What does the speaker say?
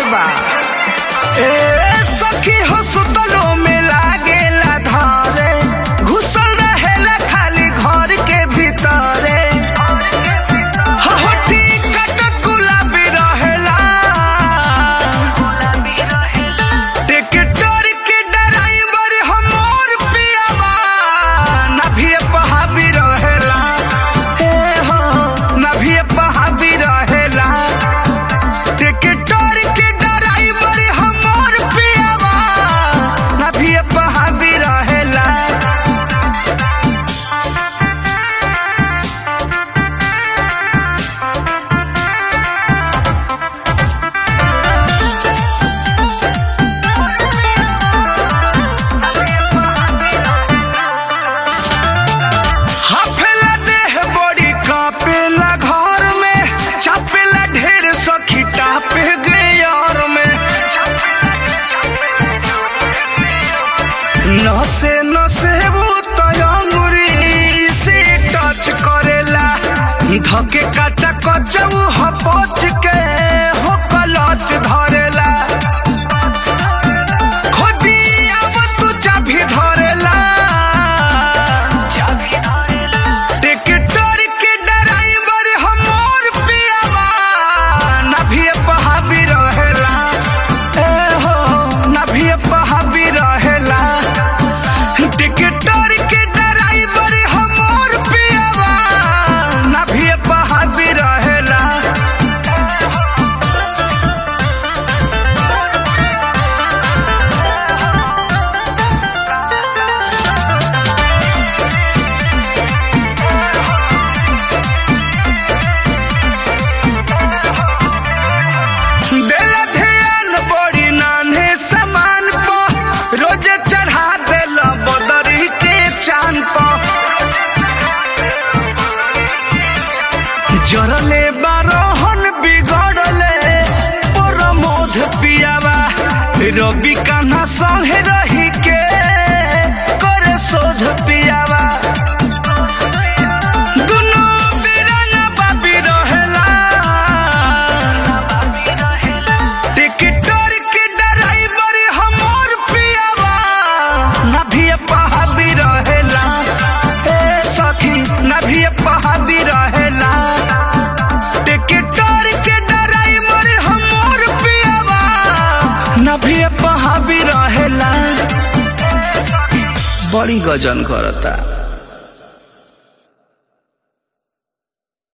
बा ए सखी हो सुतलो में लागेला धारे घुसल रहेला खाली घर के भीतरे हहटी कटक गुलाबी रहेला टिकटर के ड्राइवर हमर पियावा नभिए पहाबी रहेला ए हो नभिए पहाबी रहेला टिकटर के ड्राइवर हमर पियावा नभिए पहाबी रहेला हाफेला देह बड़ी कापेला घर में चापेला ढेर सखी टापे गे यार में नसे नसे वो तयंगुरी से टच करेला धके काचा कचऊ हपच के हो कलच धरेला खोदी अब तू चाभी धरेला टिकटर के ड्राइवर हमर पियावा नभिए पहाबी रहेला ए हो नभिए पहाबी रहेला टिकटर के ड्राइवर हमर पियावा नभिए पहाबी रहेला देला ध्यान बड़ी नान्हे समान प रोजे चढ़ा देला बदरी के चांद प जरले बारोहन बिगड़ले प्रमोद पियावा रवि कान्हा संगे रही के करे शोध पियावा दुनू बीराना बाबी रहेला टिकटर के ड्राइवर हमर पियावा नभिए पहाबी रहेला ए सखी नभिए पहाबी रहेला टिकटर के ड्राइवर हमर पियावा नभिए पहाबी रहेला बड़ी गजन करता